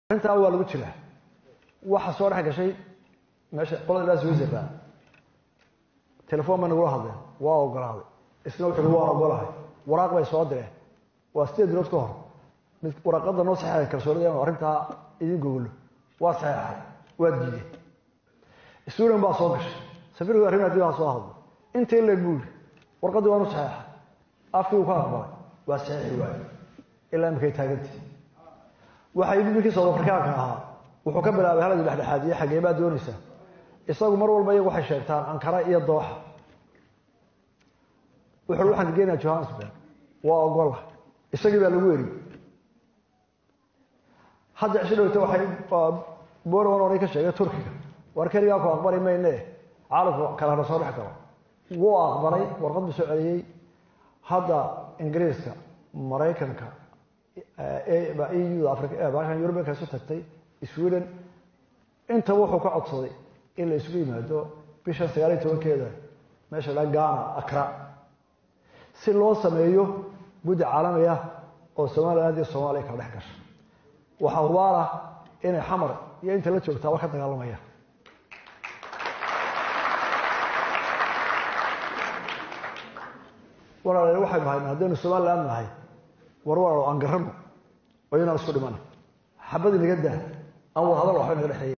arrintaa waa lagu jiraa waxa soo dhex gashay meesha qolada ilaa switzerland telefoon bay nagula hadleen waa ogolaaday isna wuxu uhi waan ogolahay waraaq bay soo direen waa sideed bilood ka hor mid waraaqada noo saxeexay kalsoonida inu arrintaa idin gogolo waa saxeexay waa diideen sweden baa soo gashay safiirku arrin haddii baa soo hadlay intii leeg buu yidhi warqaddii waanu saxeexay afkii uu ka aqbalay waa saxeexi waaye ilaa imikay taagantii waxay ninkii south afrikaanka ahaa wuxuu ka bilaabay haladii dhexdhexaadiye xaggee baa doonaysaa isagu mar walba iyagu waxay sheegtaan ankara iyo dooxa wuxuu waxaan geenayaa johannesburg waa ogola isagii baa lagu eriyey hadda cisho dhowta waxay borawan oray ka sheegay turkiga war keligaa ku aqbali mayne caalamku kalena soo dhex galo wuu aqbalay warqad buu soo celiyey hadda ingiriiska maraykanka eu africa yurubianka isu tagtay sweden intaba wuxuu ka codsaday in la isugu yimaado bishan sagaaliyo tobankeeda meesha la gana akra si loo sameeyo guddi caalami ah oo somaliland iyo soomaaliya kala dhex gasha waxaa hubaal ah inay xamar iyo inta la joogtaaba ka dagaalamayaan walaal waxaynu haynaa haddaynu somaliland nahay war walaalo aan garano oo inaan isku dhimana xabad inaga daa aan wada hadal waxba naga dhexeeya